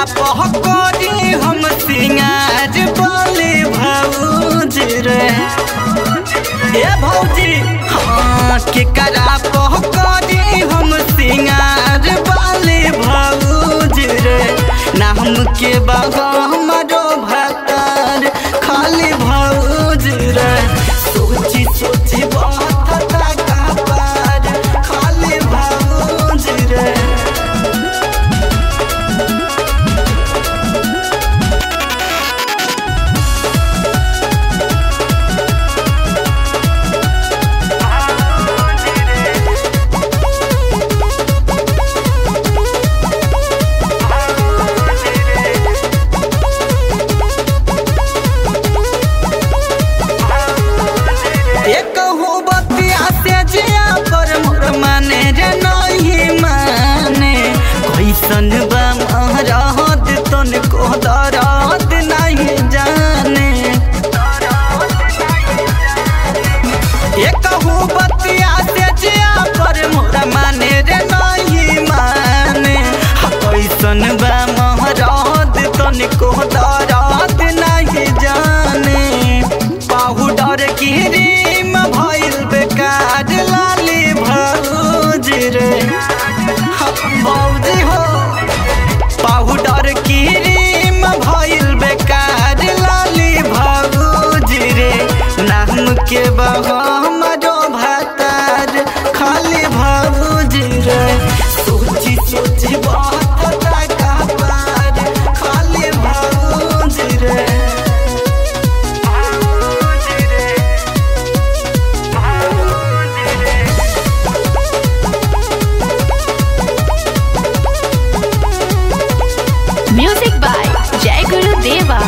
पहकरी हम सिंगार बोले भौज रे ए भौजी हाँ केकरा पहकरी हम सिंगार बोले भौज रे नाम के बाबा हमारो भतार खाली भौज रे सोची सोची बात का पार खाली भौज रे एक हो बतिया से जिया पर मोर माने रे नहीं माने कैसन बा महरात तन को दरात नहीं जाने एक हो बतिया से जिया पर मोर माने रे नहीं माने हा, कैसन बा महरात तन को दरात नहीं जाने पाउडर की रीम भइल बेकार लाली भौज रे हम भौजी हो पाउडर की रीम भइल बेकार लाली भौज रे नाम के बहा हमरो भतार खाली भौज रे सोची सोची बात का पार खाली भौज रे Music by Jai Guru Deva.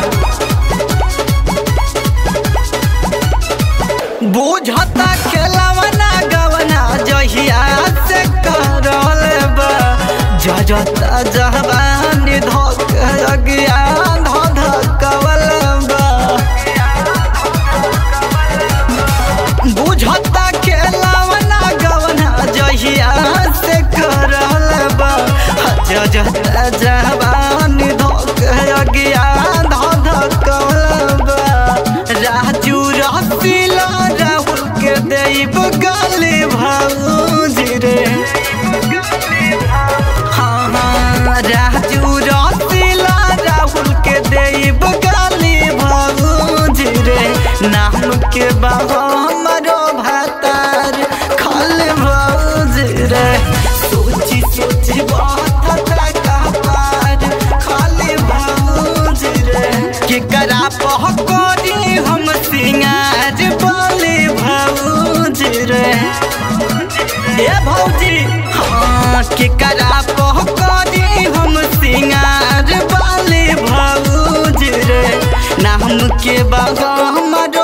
बुझता खेलवना गवना जहिया से करल बा जजता जहबान धक अज्ञान धकवल बा बुझता खेलवना गवना जहिया से करल बा जजता जहबान धक अज्ञान धकवल बा राजू रसीला राहुल के देव गाली भौज रे हाँ हाँ राजू रसीला राहुल के देव गाली भौज रे नाम के बाबा हमारो भतार खाली भौज रे सोची सोची बात का पार खाली भौज रे केकरा पहकरी हम सिंगार बोले भौज रे ए भौजी हाँ केकरा पहकरी हम सिंगार बोले भौज रे नाम के बाबा हमारो